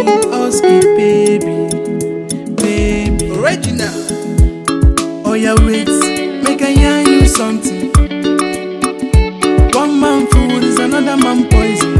Husky baby, baby. Original. Oh yeah, wait, make I yarn you something. One man food is another man poison.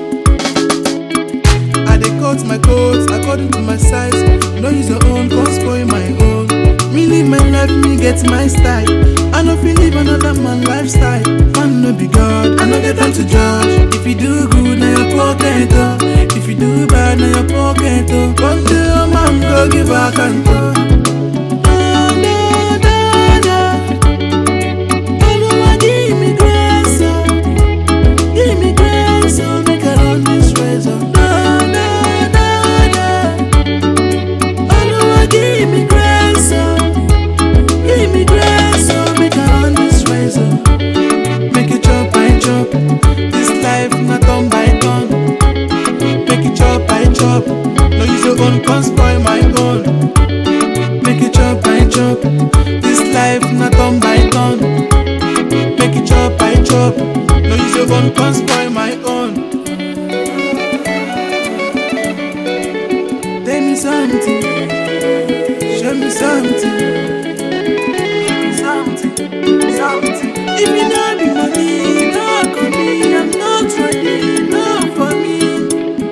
I dey cut my coat according to my size. No use your own, come spoil my own. Me live my life, me get my style. I no feel live another man lifestyle. Man no be God, I no get time to judge. If you do good, na your pocket oh. If you do bad, na your pocket oh. One day, your man go give account oh. Da, da, da, da. Oluwa, give me grace, oh. Give me grace, oh, make I run this race, oh. Da, da, da, da. Oluwa, give me grace, oh. Give me grace, oh, make I run this race, oh. Make it chop, I chop. This life not turn by turn. Make it chop, I chop. No use your own, can't spoil my own. Make it chop, I chop. This life not turn by turn. Make it chop, I chop. No use your own, can't spoil my own. Tell me something. Show me something. Something. Something. If you not be money, no for me. I'm not ready, no for me.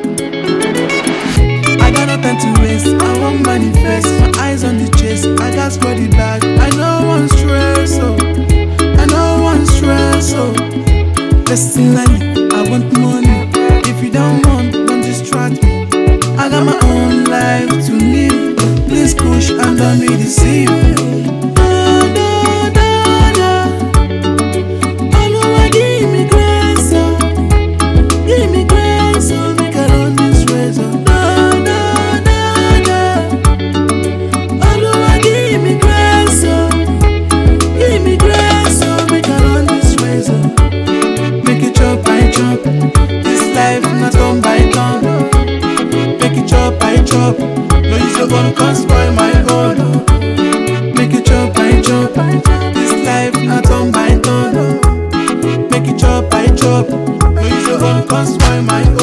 I got no time to waste. I want manifest. My eyes on the chase. I got body back. I know one stress, oh. I know one stress, oh. Personally, I want money. If you don't want, don't distract me. I got my own life to live. Please push and don't be deceived. Da, da, da, da. Oluwa, give me grace, oh. Give me grace, oh, make I run this race, oh. Da, da, da, da. Oluwa, give me grace, oh. Give me grace, oh, make I run this race, oh. Make it chop, I chop. This life not turn by turn. Make it chop, I chop. No use your own, can't spoil my own. Make it chop, I chop. This life not turn by turn. Make it chop, I chop. No use your own, can't spoil my own.